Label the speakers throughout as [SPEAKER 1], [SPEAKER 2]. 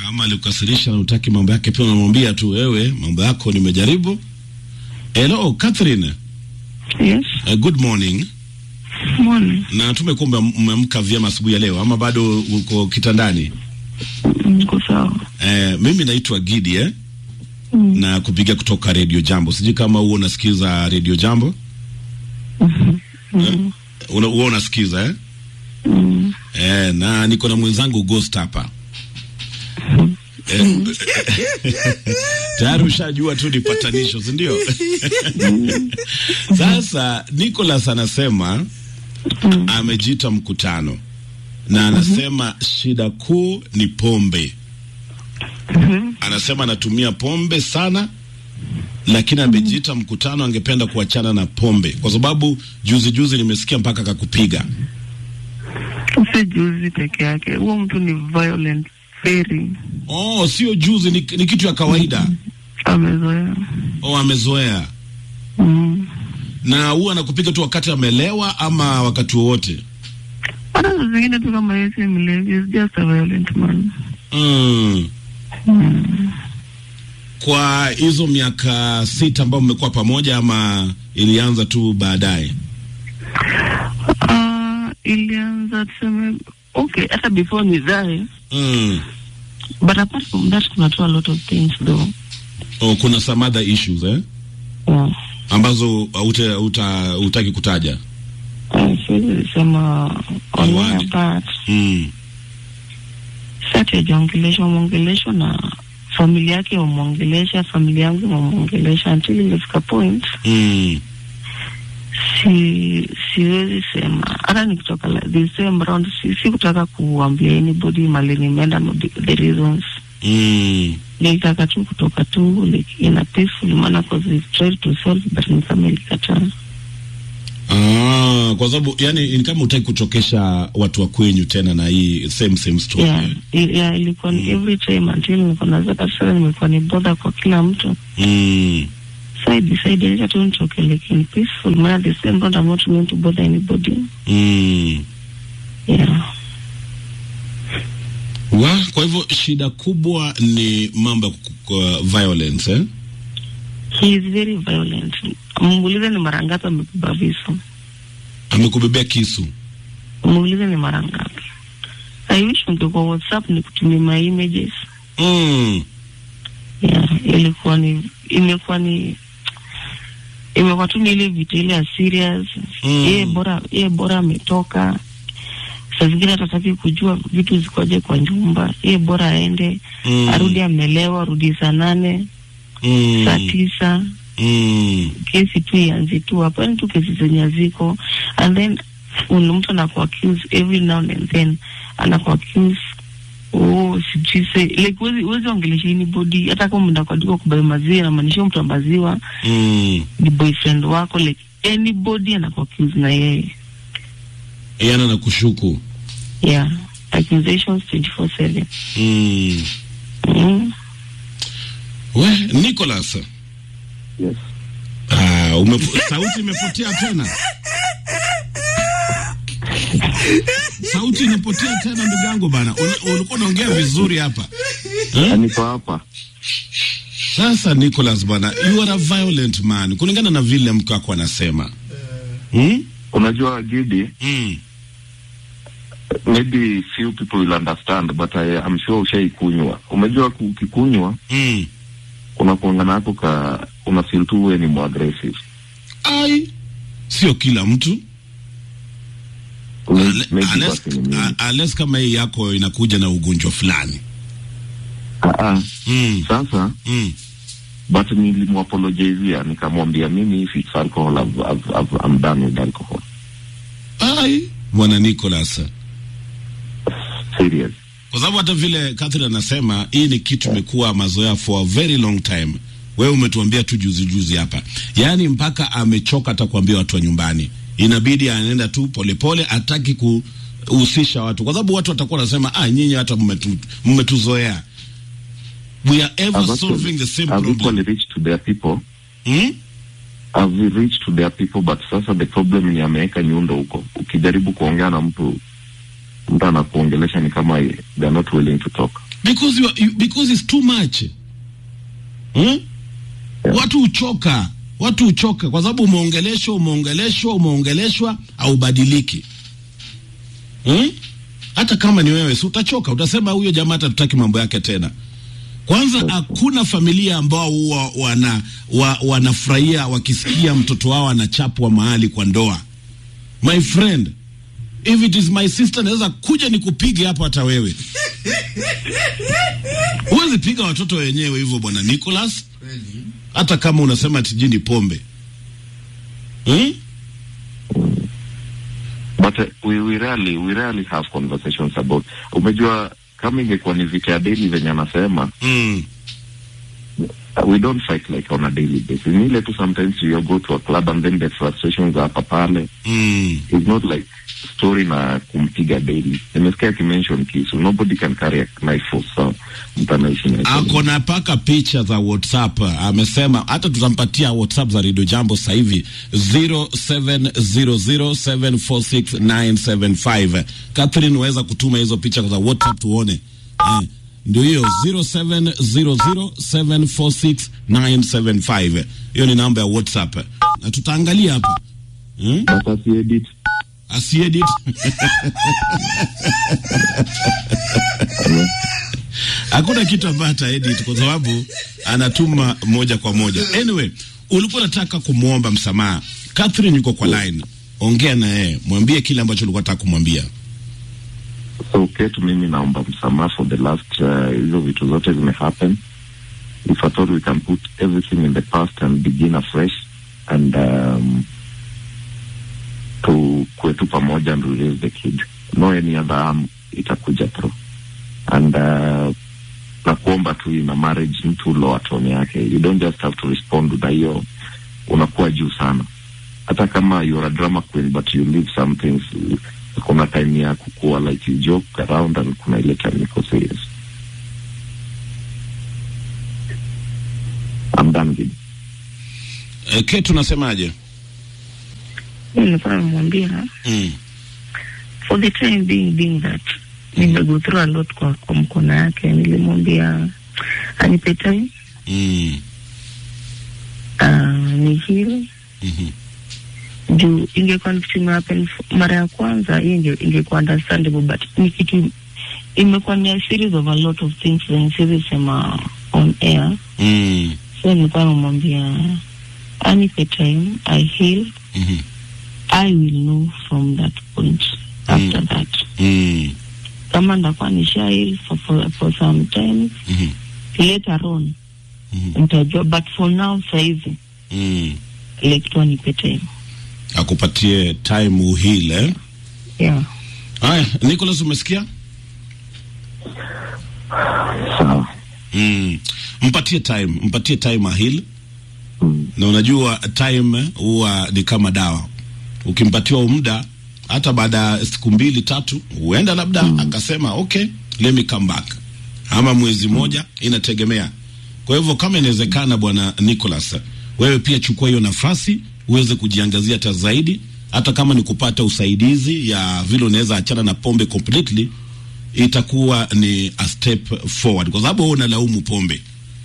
[SPEAKER 1] Kama alikukasirisha na utaki mambo yake, pia unamwambia tu wewe, mambo yako nimejaribu. Hello Catherine.
[SPEAKER 2] Yes,
[SPEAKER 1] Uh, good morning.
[SPEAKER 2] morning.
[SPEAKER 1] Na tumekumba umeamka vyema asubuhi ya leo ama bado uko kitandani?
[SPEAKER 2] Niko sawa.
[SPEAKER 1] Eh, mimi naitwa Gidi eh,
[SPEAKER 2] Mm.
[SPEAKER 1] na kupiga kutoka Radio Jambo. Sijui kama huo unasikiza Radio Jambo?
[SPEAKER 2] Mm.
[SPEAKER 1] Una, huo unasikiza eh?
[SPEAKER 2] Mm.
[SPEAKER 1] Eh, na niko na mwenzangu Ghost hapa. Eh, tayari ushajua tu ni patanisho, si ndio? Sasa Nicholas anasema
[SPEAKER 2] Mm.
[SPEAKER 1] amejita mkutano na anasema shida kuu ni pombe.
[SPEAKER 2] Mhm.
[SPEAKER 1] Anasema anatumia pombe sana, lakini amejita mkutano, angependa kuachana na pombe kwa sababu juzi juzi nimesikia mpaka kakupiga.
[SPEAKER 2] Si juzi peke yake, huo mtu ni violent very,
[SPEAKER 1] Oh, sio juzi, ni, ni kitu ya kawaida.
[SPEAKER 2] amezoea.
[SPEAKER 1] Oh, amezoea
[SPEAKER 2] Mm.
[SPEAKER 1] na huwa anakupiga tu wakati amelewa ama wakati wowote.
[SPEAKER 2] Hata saa zingine tu kama yeye si mlevi, is just a violent man.
[SPEAKER 1] Mm.
[SPEAKER 2] Mm.
[SPEAKER 1] Kwa hizo miaka sita ambayo mmekuwa pamoja ama ilianza tu baadaye?
[SPEAKER 2] Ah, ilianza tuseme okay, hata before nizae,
[SPEAKER 1] Mm.
[SPEAKER 2] but apart from that kuna tu a lot of things though.
[SPEAKER 1] Oh, kuna some other issues eh?
[SPEAKER 2] Yeah.
[SPEAKER 1] ambazo haute- huta- hutaki kutaja.
[SPEAKER 2] Ah, siwezi sema on
[SPEAKER 1] Awali.
[SPEAKER 2] my part.
[SPEAKER 1] Mm.
[SPEAKER 2] Sati hajaongeleshwa mwongelesho na familia yake wamwongelesha, familia yangu wamwongelesha until imefika point
[SPEAKER 1] Mm.
[SPEAKER 2] si siwezi sema hata nikitoka la- the same round si, si kutaka kuambia anybody mali nimeenda no the- the reasons
[SPEAKER 1] Mm.
[SPEAKER 2] nilitaka tu kutoka tu like in a peaceful manner because we tried to solve but ni kama ilikataa
[SPEAKER 1] Ah, kwa sababu yani ni kama hutaki kuchokesha watu wa kwenyu tena na hii same same story.
[SPEAKER 2] yeah, i- yeah, ilikuwa ni every time until nilikuwa nazaka sasa nimekuwa ni bother kwa kila mtu
[SPEAKER 1] Mm.
[SPEAKER 2] so I decided acha tu nitoke like in peaceful manner the same round I'm not going to bother anybody
[SPEAKER 1] Mm.
[SPEAKER 2] yeah
[SPEAKER 1] Wa, kwa hivyo shida kubwa ni mambo ya ku- ku- violence eh?
[SPEAKER 2] he is very violent muulize ni mara ngapi amebeba visu
[SPEAKER 1] Amekubebea kisu.
[SPEAKER 2] muulize ni mara ngapi I wish ungekuwa WhatsApp ni kutumia my images
[SPEAKER 1] Mm.
[SPEAKER 2] yeah, ilikuwa ni imekuwa ni imekuwa tu ni ile vitu ile ya serious
[SPEAKER 1] Mm.
[SPEAKER 2] yeye bora yeye bora ametoka saa zingine hatataki kujua vitu zikoje kwa nyumba yeye bora aende
[SPEAKER 1] Mm.
[SPEAKER 2] arudi amelewa arudi saa nane
[SPEAKER 1] Mm.
[SPEAKER 2] saa tisa
[SPEAKER 1] Mm.
[SPEAKER 2] kesi tu ianze tu hapo yani tu kesi zenye ziko and then ule mtu anaku accuse every now and then anaku accuse oh sijui se like huwezi huwezi ongelesha anybody hata kama mnaenda kwa duka kubai maziwa inamaanisha mtu wa maziwa
[SPEAKER 1] Mm.
[SPEAKER 2] ni boyfriend wako like anybody anaku accuse na yeye
[SPEAKER 1] Yana na kushuku.
[SPEAKER 2] yeah accusations 24/7
[SPEAKER 1] Mm.
[SPEAKER 2] mm.
[SPEAKER 1] We, Nicholas.
[SPEAKER 3] Yes.
[SPEAKER 1] Ah, umepo, sauti imepotea tena. Sauti imepotea tena ndugu yangu bana. Ul- Ulikuwa unaongea vizuri hapa.
[SPEAKER 3] Na
[SPEAKER 1] Eh?
[SPEAKER 3] niko hapa.
[SPEAKER 1] Sasa Nicholas bana, you are a violent man. Kulingana na vile mke wako anasema. Hmm?
[SPEAKER 3] Unajua Gidi,
[SPEAKER 1] Mm.
[SPEAKER 3] maybe few people will understand but I am sure ushaikunywa. Umejua ku- ukikunywa
[SPEAKER 1] Mm.
[SPEAKER 3] kuna kuangana yako ka una feel tu wewe ni more aggressive.
[SPEAKER 1] Ai. Sio kila mtu.
[SPEAKER 3] Maybe maybe
[SPEAKER 1] Unless,
[SPEAKER 3] basi ni mimi.
[SPEAKER 1] unless kama hii yako inakuja na ugonjwa fulani.
[SPEAKER 3] Ah, ah.
[SPEAKER 1] Mm.
[SPEAKER 3] Sasa
[SPEAKER 1] Mm.
[SPEAKER 3] but nilimwapologizia nikamwambia mimi if it's alcohol I've, I've, I've, I'm done with alcohol.
[SPEAKER 1] Ai. Bwana Nicholas.
[SPEAKER 3] Serious.
[SPEAKER 1] kwa sababu hata vile Catherine anasema hii ni kitu imekuwa mazoea for a very long time. Wewe umetuambia tu juzi juzi hapa, yaani mpaka amechoka hata kuambia watu wa nyumbani, inabidi anaenda tu polepole, hataki kuhusisha watu, kwa sababu watu watakuwa wanasema ah, nyinyi hata mmetu- mmetuzoea. We are ever
[SPEAKER 3] I've
[SPEAKER 1] solving the same
[SPEAKER 3] I've
[SPEAKER 1] problem.
[SPEAKER 3] equally reached to their people.
[SPEAKER 1] Hmm?
[SPEAKER 3] I've reached to their people but sasa the problem ni ameweka nyundo huko. Ukijaribu kuongea na mtu mtu anakuongelesha ni kama they are not willing to talk.
[SPEAKER 1] because you, are- you, because it's too much hmm? Watu huchoka, watu huchoka kwa sababu umeongeleshwa, umeongeleshwa, umeongeleshwa, haubadiliki hmm? Hata kama ni wewe, si utachoka, utasema huyo jamaa hata tutaki mambo yake tena. Kwanza hakuna familia ambao huwa wana wa, wanafurahia wakisikia mtoto wao anachapwa mahali kwa ndoa. My friend, if it is my sister, naweza kuja nikupige hapo hata wewe. Huwezi piga watoto wenyewe hivyo bwana Nicholas, hata kama unasema tijini pombe hmm?
[SPEAKER 3] but uh, we, we rarely we rarely have conversations about umejua kama ingekuwa ni vita ya daily venye anasema
[SPEAKER 1] Mm.
[SPEAKER 3] uh, we don't fight like on a daily basis ni ile tu sometimes you go to a club and then the frustrations are hapa pale
[SPEAKER 1] Mm.
[SPEAKER 3] it's not like story na kumpiga daily nimesikia akimention kisu nobody can carry a knife for so mtu anaishi na
[SPEAKER 1] ako na paka picha za WhatsApp. Amesema hata tutampatia WhatsApp za Radio Jambo sasa hivi 0700746975. Catherine, waweza kutuma hizo picha za WhatsApp tuone. Eh, ndio hiyo 0700746975. Hiyo ni namba ya WhatsApp na tutaangalia hapa hmm?
[SPEAKER 3] but asiedit
[SPEAKER 1] asiedit hakuna kitu ambayo ataedit kwa sababu anatuma moja kwa moja. Anyway, ulikuwa unataka kumwomba msamaha. Catherine yuko kwa line, ongea na yeye, mwambie kile ambacho ulikuwa unataka kumwambia.
[SPEAKER 3] so ketu mimi naomba msamaha for the last uh, hizo vitu zote zimehappen if at all we can put everything in the past and begin afresh and um, tu kwetu pamoja and we raise the kid no any other arm itakuja through and uh, na kuomba tu ina marriage mtu lower tone yake you don't just have to respond na hiyo unakuwa juu sana hata kama you're a drama queen but you leave some things kuna time ya kukua like you joke around and kuna ile time iko serious I'm done with
[SPEAKER 1] E, Kate unasemaje?
[SPEAKER 2] Mimi nilikuwa namwambia
[SPEAKER 1] Mm.
[SPEAKER 2] for the time being being that nimego through a lot kwa, kwa mkono yake nilimwambia anipe time
[SPEAKER 1] Mm.
[SPEAKER 2] uh, ni hili
[SPEAKER 1] Mhm.
[SPEAKER 2] juu ingekuwa ni kitu imehappen f- mara ya kwanza hiyo inge, ingekuwa understandable but ni kitu imekuwa ni a series of a lot of things zenye siwezi sema on air
[SPEAKER 1] Mm.
[SPEAKER 2] so nilikuwa namwambia anipe time i heal
[SPEAKER 1] Mhm.
[SPEAKER 2] i will know from that point after that
[SPEAKER 1] Mm.
[SPEAKER 2] kama ndakuwa nisha heal for, for, for some time
[SPEAKER 1] Mhm.
[SPEAKER 2] later on
[SPEAKER 1] Mhm.
[SPEAKER 2] nitajua but for now saizi
[SPEAKER 1] Mm.
[SPEAKER 2] like tu anipe time
[SPEAKER 1] Akupatie time uhile eh?
[SPEAKER 2] yeah
[SPEAKER 1] Haya, Nicholas umesikia?
[SPEAKER 3] sawa
[SPEAKER 1] Mm. Mpatie time, mpatie time ahil
[SPEAKER 3] mm.
[SPEAKER 1] na unajua time huwa ni kama dawa. Ukimpatiwa muda hata baada ya siku mbili tatu, huenda labda akasema okay, let me come back, ama mwezi moja, inategemea. Kwa hivyo kama inawezekana, bwana Nicholas, wewe pia chukua hiyo nafasi uweze kujiangazia hata zaidi, hata kama ni kupata usaidizi ya vile unaweza achana na pombe completely, itakuwa ni a step forward, kwa sababu wewe unalaumu pombe,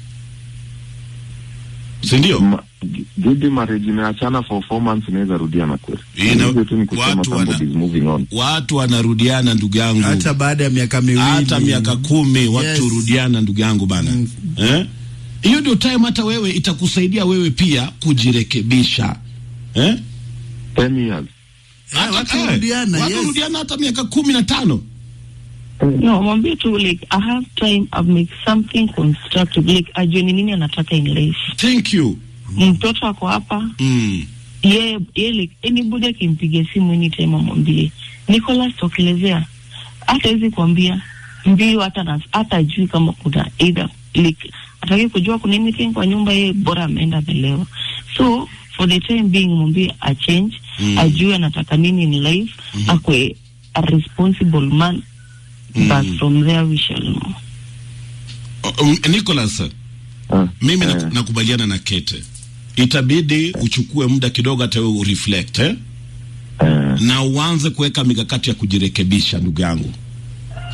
[SPEAKER 1] si ndio?
[SPEAKER 3] Ma, Gidi marriage imeachana for four months inaweza rudiana kweli.
[SPEAKER 1] Ina-
[SPEAKER 3] Hivyo tu ni kusema
[SPEAKER 1] watu wana-
[SPEAKER 3] somebody is moving on.
[SPEAKER 1] watu wanarudiana ndugu yangu
[SPEAKER 4] hata baada ya miaka miwili
[SPEAKER 1] hata miaka kumi watu
[SPEAKER 4] Yes.
[SPEAKER 1] hurudiana ndugu yangu bana
[SPEAKER 4] Mm.
[SPEAKER 1] eh? hiyo ndio time hata wewe itakusaidia wewe pia kujirekebisha eh?
[SPEAKER 3] Ten years.
[SPEAKER 1] Hata-
[SPEAKER 4] watu
[SPEAKER 1] eh,
[SPEAKER 4] hurudiana,
[SPEAKER 1] watu
[SPEAKER 4] yes.
[SPEAKER 1] hurudiana hata miaka kumi na tano
[SPEAKER 2] no mwambie tu like i have time i've make something constructive like ajue ni nini anataka in life
[SPEAKER 1] thank you
[SPEAKER 2] mtoto ako hapa
[SPEAKER 1] mm.
[SPEAKER 2] ye ye like anybody akimpigia simu anytime amwambie Nicholas tokelezea hata hizi kuambia mbio hata na hata ajui kama kuna either like ataki kujua kuna anything kwa nyumba ye bora ameenda amelewa so for the time being mwambie a change
[SPEAKER 1] Mm.
[SPEAKER 2] ajue anataka nini in life akwe a responsible man
[SPEAKER 1] Mm.
[SPEAKER 2] but from there we shall know
[SPEAKER 1] um, Nicholas
[SPEAKER 3] Ah,
[SPEAKER 1] mimi
[SPEAKER 3] eh,
[SPEAKER 1] nak- nakubaliana na Kete itabidi uchukue muda kidogo hata wewe ureflect eh?
[SPEAKER 3] eh,
[SPEAKER 1] na uanze kuweka mikakati ya kujirekebisha ndugu yangu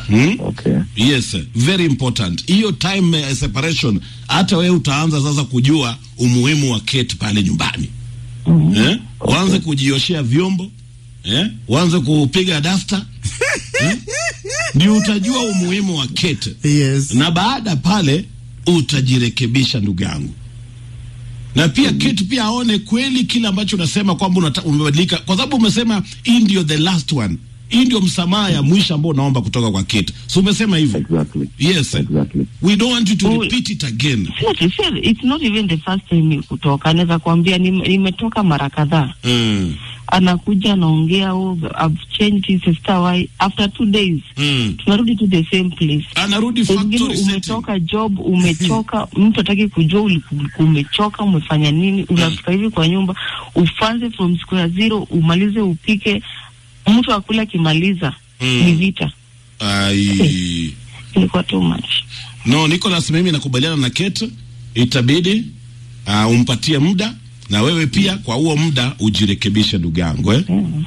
[SPEAKER 1] hmm?
[SPEAKER 3] Okay.
[SPEAKER 1] Yes, very important. Hiyo time eh, separation, hata wewe utaanza sasa kujua umuhimu wa Kate pale nyumbani eh? Uanze kujioshea vyombo eh? Uanze kupiga dasta eh? Ndio utajua umuhimu wa Kate
[SPEAKER 4] Yes.
[SPEAKER 1] na baada pale utajirekebisha ndugu yangu na pia Kate pia aone kweli kile ambacho unasema kwamba unata- umebadilika, kwa sababu umesema hii ndio the last one, hii ndio msamaha ya mwisho ambao unaomba kutoka kwa Kate, so umesema hivyo.
[SPEAKER 3] Exactly.
[SPEAKER 1] Yes,
[SPEAKER 3] Exactly.
[SPEAKER 1] we don't want you to
[SPEAKER 2] Oh.
[SPEAKER 1] repeat it again.
[SPEAKER 2] Seriously, seriously, it's not even the first time ni kutoka. Anaweza kuambia nime- nimetoka mara kadhaa.
[SPEAKER 1] Mm.
[SPEAKER 2] Anakuja anaongea, oh, I've changed his sister why after two days
[SPEAKER 1] Mm.
[SPEAKER 2] tunarudi to the same place.
[SPEAKER 1] Anarudi
[SPEAKER 2] Wengine
[SPEAKER 1] factory setting.
[SPEAKER 2] umetoka job, umechoka, mtu hataki kujua ulikuwa umechoka, umefanya nini, unafika hivi kwa nyumba ufanze from square zero, umalize upike, mtu akula akimaliza
[SPEAKER 1] Mm.
[SPEAKER 2] ni vita.
[SPEAKER 1] Ai.
[SPEAKER 2] Ilikuwa too much.
[SPEAKER 1] No, Nicholas, mimi nakubaliana na Kate, itabidi uh, umpatie muda na wewe pia kwa huo muda ujirekebishe ndugu yangu eh?
[SPEAKER 2] Mm.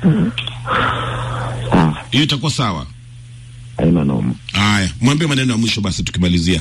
[SPEAKER 3] Ah,
[SPEAKER 1] Hiyo itakuwa sawa.
[SPEAKER 3] haina noma.
[SPEAKER 1] Haya, mwambie maneno ya mwisho basi tukimalizia.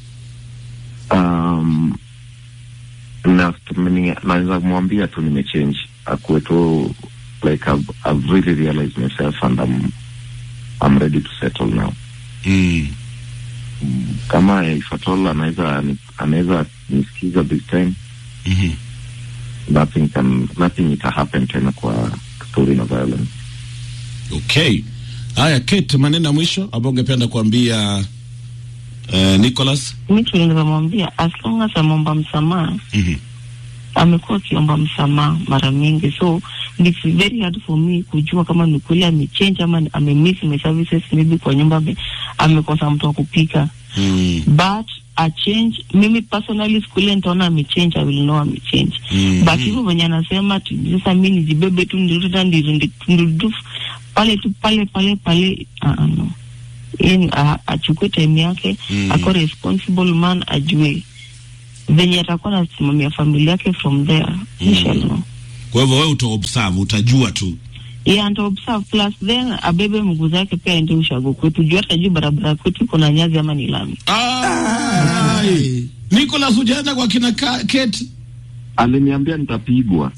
[SPEAKER 3] Um, na tumeni- naweza kumwambia tu nimechange, akuwe tu like I've, I've really realized myself and I'm, I'm ready to settle now.
[SPEAKER 1] Mm.
[SPEAKER 3] Kama if at all anaweza anaweza nisikiza this time,
[SPEAKER 1] Mhm.
[SPEAKER 3] nothing can nothing ita happen tena kwa story na violence.
[SPEAKER 1] Okay. Haya, Kate, maneno ya mwisho ambayo ungependa kuambia uh, Nicholas?
[SPEAKER 2] Mi tunaweza mwambia as long as ameomba msamaha
[SPEAKER 1] Mhm.
[SPEAKER 2] amekuwa akiomba msamaha mara mingi, so it's very hard for me kujua kama ni kweli amechange ama ni- amemiss my services, maybe kwa nyumba ame, amekosa mtu wa kupika
[SPEAKER 1] Mm.
[SPEAKER 2] but a change. Mimi personally siku ile nitaona amechange, I will know amechange
[SPEAKER 1] Mhm.
[SPEAKER 2] but hivyo venye anasema ati sasa mi nijibebe tu ndirudi tena ndirudi ndirudi pale tu pale pale pale, uh, no yani a- achukue time yake
[SPEAKER 1] Mm.
[SPEAKER 2] ako responsible man, ajue venye atakuwa nasimamia familia yake from there inshallah.
[SPEAKER 1] Kwa hivyo wewe utaobserve, utajua tu.
[SPEAKER 2] Yeah, and observe plus then abebe mguu zake pia aende ushago kwetu juu hata juu barabara kwetu iko na nyazi ama ni lami.
[SPEAKER 1] Ai. Nicholas, hujaenda kwa kina Ka- Kate?
[SPEAKER 3] Aliniambia nitapigwa.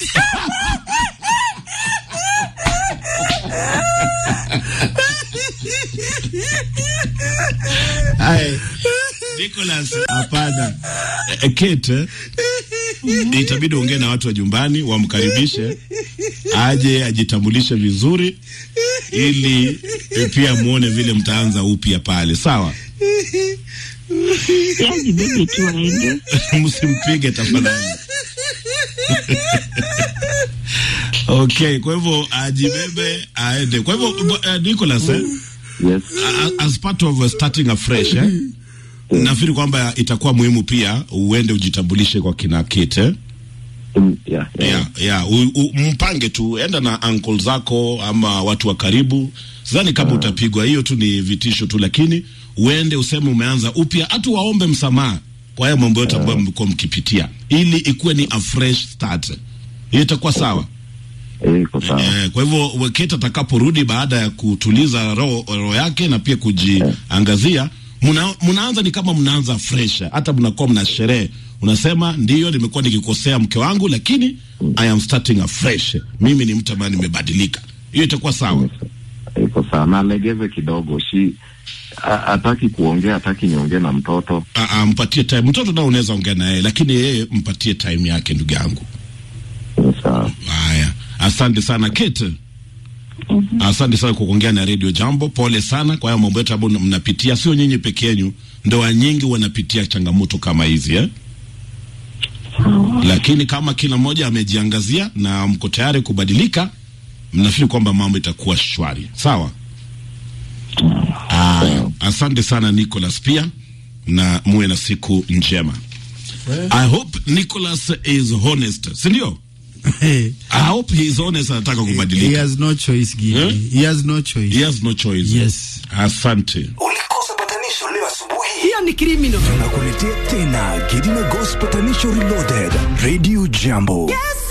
[SPEAKER 1] Ai. Nicholas, hapana. Eh, Kate, eh, itabidi ongee na watu wa nyumbani wamkaribishe aje ajitambulishe vizuri ili eh, pia muone vile mtaanza upya pale, sawa?
[SPEAKER 2] Yeah, ajibebe tu aende.
[SPEAKER 1] Msimpige tafadhali. Okay, kwa hivyo ajibebe aende. Kwa hivyo uh, Nicholas eh,
[SPEAKER 3] Yes.
[SPEAKER 1] a- as part of uh, starting afresh eh, nafikiri kwamba itakuwa muhimu pia uende ujitambulishe kwa kina Kate eh?
[SPEAKER 3] Mm, yeah, yeah.
[SPEAKER 1] yeah, yeah. U, u, mpange tu, enda na uncle zako ama watu wa karibu. Sidhani kama utapigwa, hiyo tu ni vitisho tu, lakini uende useme umeanza upya, hata waombe msamaha kwa haya mambo yote ambayo mlikuwa mkipitia, ili ikuwe ni a fresh start. Hiyo itakuwa sawa.
[SPEAKER 3] Eh, iko sawa.
[SPEAKER 1] Eh, kwa hivyo Weketa atakaporudi baada ya kutuliza roho roho yake na pia kujiangazia, muna, mnaanza ni kama mnaanza fresh, hata mnakuwa mna sherehe, unasema ndiyo, nimekuwa nikikosea mke wangu, lakini I am starting afresh. Mimi ni mtu ambaye nimebadilika. Hiyo itakuwa sawa.
[SPEAKER 3] iko sawa na alegeze kidogo shi a- hataki kuongea hataki niongee na mtoto
[SPEAKER 1] Ah, ah, mpatie time. Mtoto nao unaweza ongea na yeye, lakini yeye mpatie time yake, ndugu yangu.
[SPEAKER 3] Ni sawa
[SPEAKER 1] Haya, asante sana Kate. Asante sana kwa kuongea na Radio Jambo. Pole sana kwa haya mambo yote ambayo mnapitia, sio nyinyi peke yenu, ndoa nyingi wanapitia changamoto kama hizi eh? Lakini kama kila mmoja amejiangazia na mko tayari kubadilika, mnafikiri kwamba mambo itakuwa shwari, sawa? Aya, asante sana Nicholas pia, na muwe na siku njema. I hope Nicholas is honest, si ndio? I hope he is honest, anataka
[SPEAKER 4] He
[SPEAKER 1] kubadilika.
[SPEAKER 4] has no choice, Gigi.
[SPEAKER 1] Eh?
[SPEAKER 4] He has no choice.
[SPEAKER 1] He has no choice.
[SPEAKER 4] Yes.
[SPEAKER 1] Asante.
[SPEAKER 5] Ulikosa patanisho leo asubuhi.
[SPEAKER 6] hiyo ni criminal
[SPEAKER 5] Tunakuletea tena Gidina Gospel Patanisho Reloaded. Radio Jambo.